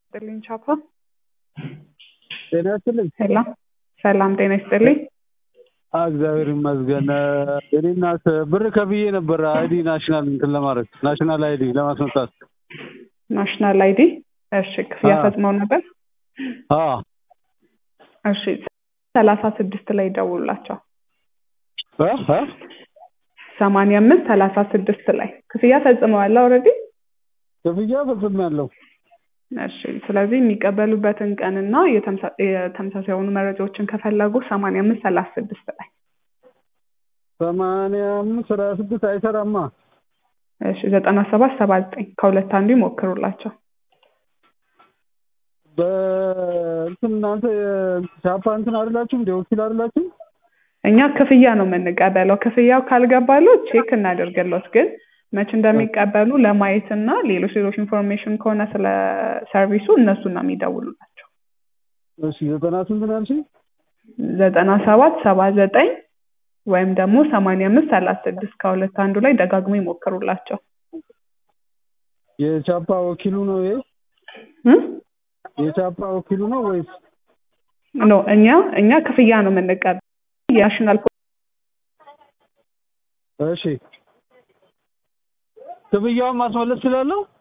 ይስጥልኝ ቻፓ። ጤና ይስጥልኝ። ሰላም ሰላም፣ ጤና ይስጥልኝ። አ እግዚአብሔር ይመስገን። እኔ እናት ብር ከፍዬ ነበር አይዲ ናሽናል እንትን ለማድረግ ናሽናል አይዲ ለማስመጣት። ናሽናል አይዲ እሺ፣ ክፍያ አዎ። ፈጽመው ነበር? አዎ እሺ፣ ሰላሳ ስድስት ላይ ደውሉላቸው። እ እ ሰማንያ አምስት ሰላሳ ስድስት ላይ ክፍያ ፈጽመዋል ኦልሬዲ። ክፍያ ፈጽሜያለሁ። እሺ፣ ስለዚህ የሚቀበሉበትን ቀንና የተምሳ- የተመሳሳይ የሆኑ መረጃዎችን ከፈለጉ ሰማንያ አምስት ሰላሳ ስድስት ላይ ሰማንያ አምስት ሰላሳ ስድስት አይሰራማ። እሺ፣ ዘጠና ሰባት ሰባ ዘጠኝ ከሁለት አንዱ ይሞክሩላቸው። በእንትን እናንተ ቻፓ እንትን አይደላችሁ እንደ ወኪል አይደላችሁ? እኛ ክፍያ ነው የምንቀበለው። ክፍያው ካልገባለው ቼክ እናደርግለት፣ ግን መቼ እንደሚቀበሉ ለማየት እና ሌሎች ሌሎች ኢንፎርሜሽን ከሆነ ስለ ሰርቪሱ እነሱን ነው የሚደውሉላቸው። እሺ ዘጠና ስንት ነው ያልሽኝ? ዘጠና ሰባት ሰባ ዘጠኝ ወይም ደግሞ ሰማንያ አምስት ሰላሳ ስድስት ከሁለት አንዱ ላይ ደጋግሞ ይሞክሩላቸው። የቻፓ ወኪሉ ነው ይሄ? እ? የቻፓ ወኪሉ ነው ወይስ? ኖ እኛ እኛ ክፍያ ነው የምንቀበለው። የናሽናል እሺ ክፍያውን ማስመለስ ስላለው